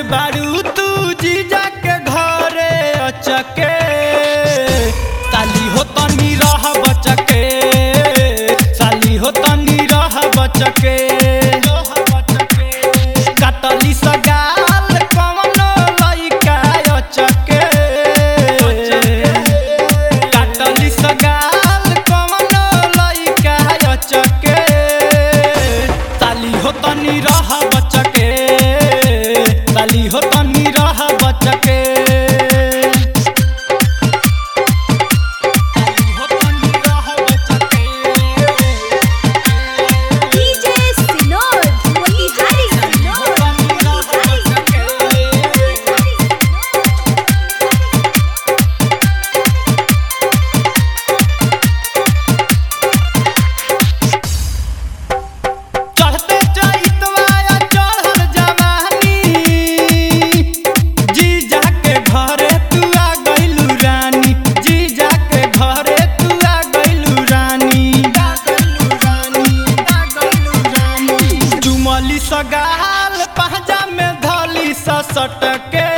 बारू तू जीजा के घरे अचके साली हो तनी रह बचके साली हो तनी रह बचके कटली सगाल कवनो लइका अचके कटली सगाल कवनो लइका अचके साली हो तनी रह बचके साली हो तनी रह बचके साली हो तनी रह बचके DJ Sinod, Motihari Sinod, Motihari Sinod, Motihari Sinod. चढ़ते चैतवा चढ़ल जवानी जी जाके घरे तू आ गइलू रानी जी जाके घरे तू आ गइलू रानी चुमली सगाल पहजा में धली सटके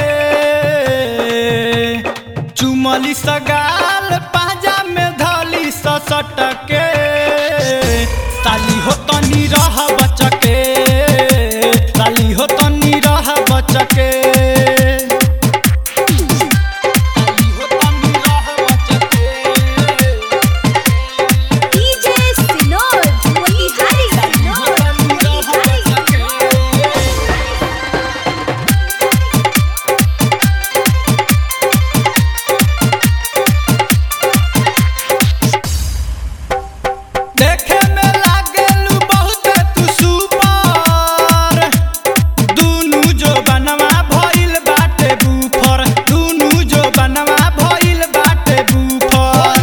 चुमली सगाल पहजा में धली सटके साली हो तनी रह बचके साली हो तनी रह बचके साली हो तनी रह बचके DJ Sinod, Motihari Sinod, Motihari Sinod. देखे में लागेलू बहुत तू सुपर दुनु जो बनवा भइल बाटे बुफर दुनु जो बनवा भइल बाटे बुफर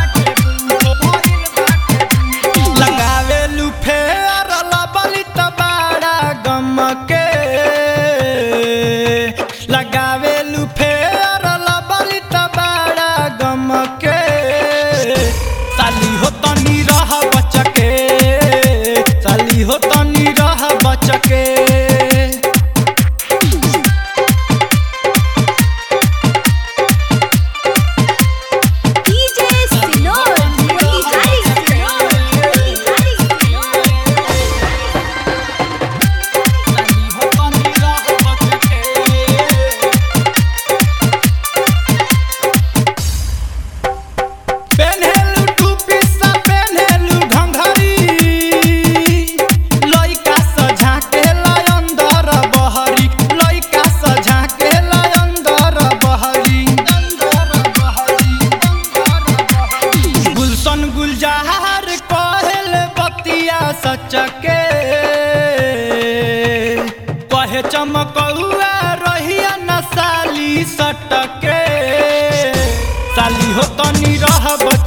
लगावेलू फेर लबली त बाड़ा गमके लगावेलू फेर लबली त बाड़ा गमके साली हो तनी रह बचके साली हो तनी रह बचके DJ Sinod, Motihari Sinod, Motihari Sinod. साली हो तनी रह बचके पेन्हेलू टूपी सा पेन्हेलू घंघरी लइका सझा के लय अंदर बहरी लइका सझा के लय अंदर बहरी अंदर बहरी अंदर बहरी गुलशन गुलजार कहल बतिया सचके कहे चमकौआ रहिया न साली सटके साली हो तनी रह बच